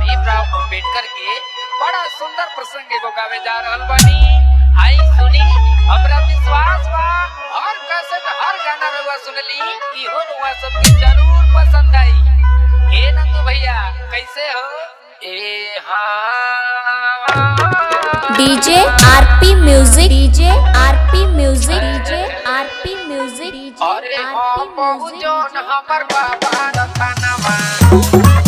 भीमराव अम्बेडकर के बड़ा सुंदर प्रसंग एगो गावे जा रहल बानी आई सुनी हमरा विश्वास बा हर कैसेट हर गाना रउआ सुनली इहो रउआ सबके जरूर पसंद आई ए नंदू भैया कैसे हो ए हाँ DJ RP music DJ RP music DJ RP music DJ अरे आरपी हाँ म्यूजिक बहुजन हमर बाबा रतनवा